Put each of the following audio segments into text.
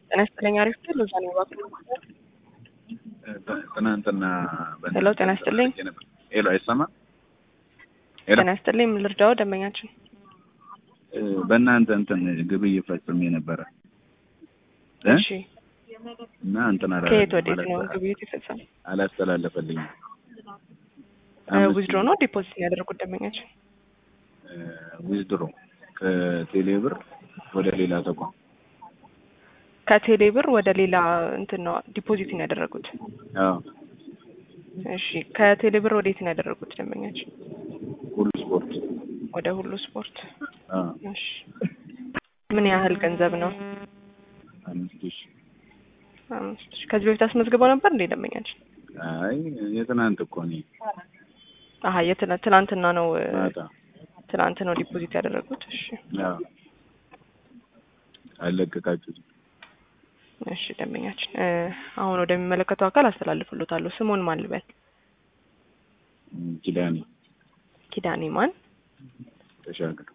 ጤና ይስጥልኝ። አሪፍ ነው። ለዛ ነው ባክ ትናንትና ሄሎ፣ ጤና ይስጥልኝ። ሄሎ፣ አይሰማም? ሄሎ፣ ጤና ይስጥልኝ። ምን ልርዳው? ደንበኛችን በእናንተ እንትን ግብይት ፈጽሜ ነበረ እ እሺ፣ እና እንትን አላ ከየት ወዴት ነው ግብይት የፈጸመ? አላስተላለፈልኝም። ዊዝድሮ ነው ዲፖዚት ያደረጉት ደንበኛችን? ዊዝድሮ ከቴሌ ብር ወደ ሌላ ተቋም ከቴሌ ብር ወደ ሌላ እንትን ነው ዲፖዚት ነው ያደረጉት? አዎ፣ እሺ፣ ከቴሌ ብር ወዴት ነው ያደረጉት ደንበኛችን? ሁሉ ስፖርት ወደ ሁሉ ስፖርት። አዎ፣ እሺ፣ ምን ያህል ገንዘብ ነው? አምስት ሺህ አምስት ሺህ። ከዚህ በፊት አስመዝግበው ነበር እንዴ ደንበኛችን? አይ የትናንት እኮ እኔ አሀ የትናንት ትናንትና ነው ማታ ትናንት ነው ዲፖዚት ያደረጉት። እሺ አዎ አለቀቃችሁት። እሺ ደንበኛችን እ አሁን ወደሚመለከተው አካል አስተላልፍሎታለሁ። ስሙን ማን ልበል? ኪዳኔ ኪዳኔ ማን? ተሻገር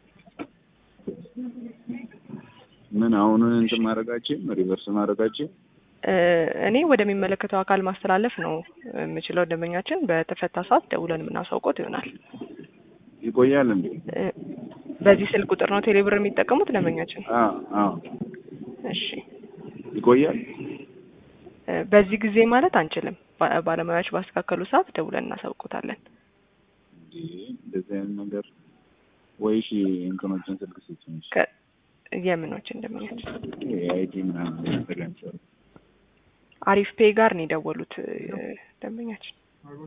ምን አሁን እንትን ማድረጋችን ሪቨርስ ማድረጋችን እ እኔ ወደሚመለከተው አካል ማስተላለፍ ነው የምችለው። ደንበኛችን በተፈታ ሰዓት ደውለን የምናሳውቆት ይሆናል። ይቆያል እንዴ? እ በዚህ ስልክ ቁጥር ነው ቴሌብር የሚጠቀሙት ደንበኛችን? አዎ አዎ እሺ ይቆያል። እ በዚህ ጊዜ ማለት አንችልም። ባ- ባለሙያዎች ባስተካከሉ ሰዓት ደውለን እናሳውቆታለን። እንዴ እንደዚህ አይነት ነገር ወይ እሺ እንትኖችን ስልክ ስጭኝ እሺ። ከ- የምኖችን ደንበኛችን የአይቲ ምናምን ተገንዘብ አሪፍ ፔይ ጋር ነው የደወሉት እ ደንበኛችን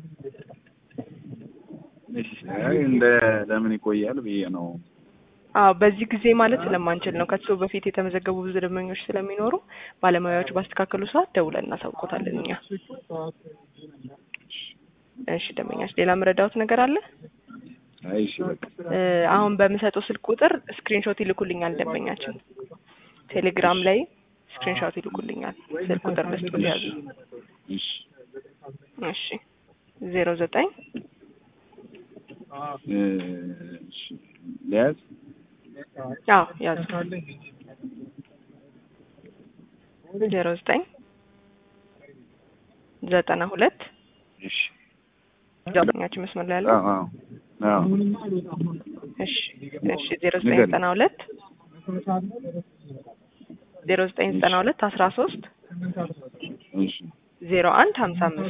አይ እንደ ለምን ይቆያል ብዬ ነው። አዎ በዚህ ጊዜ ማለት ስለማንችል ነው። ከሱ በፊት የተመዘገቡ ብዙ ደንበኞች ስለሚኖሩ ባለሙያዎች ባስተካከሉ ሰዓት ደውለን እናሳውቆታለን እኛ። እሺ ደንበኛችን ሌላ መረዳሁት ነገር አለ? አይ እሺ በቃ እ አሁን በምሰጠው ስልክ ቁጥር ስክሪንሾት ይልኩልኛል ደንበኛችን። ቴሌግራም ላይ ስክሪንሾት ይልኩልኛል። ስልክ ቁጥር ልስጡ ሊያዙ። እሺ እሺ ዜሮ ዘጠኝ እ እሺ ሊያዝ አዎ ያዙ ዜሮ ዘጠኝ ዘጠና ሁለት እሺ ደንበኛችን መስመር ላይ ያለው አዎ አዎ አዎ እሺ እሺ ዜሮ ዘጠኝ ዘጠና ሁለት ዜሮ ዘጠኝ ዘጠና ሁለት አስራ ሶስት እሺ ዜሮ አንድ ሀምሳ አምስት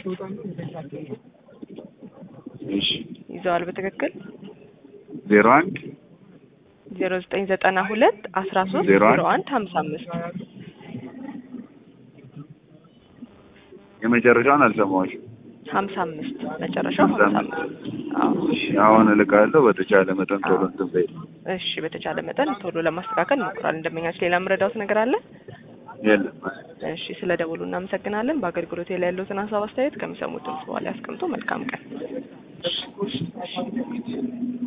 እሺ ይዘዋል በትክክል ዜሮ አንድ ዜሮ ዘጠኝ ዘጠና ሁለት አስራ ሶስት ዜሮ አንድ ዜሮ አንድ ሀምሳ አምስት የመጨረሻውን አልሰማሁሽም። ሀምሳ አምስት መጨረሻው ሀምሳ ሀምሳ አምስት አዎ እሺ አሁን እልካለሁ። በተቻለ መጠን ቶሎ እንትን በይ። እሺ በተቻለ መጠን ቶሎ ለማስተካከል እንሞክራለን ደንበኛችን ሌላ የምረዳውት ነገር አለ የለም እሺ ስለ ደውሉ እናመሰግናለን በአገልግሎት ላይ ያለውትን ሀሳብ አስተያየት ከሚሰሙት ድምጽ በኋላ ያስቀምጡ መልካም ቀን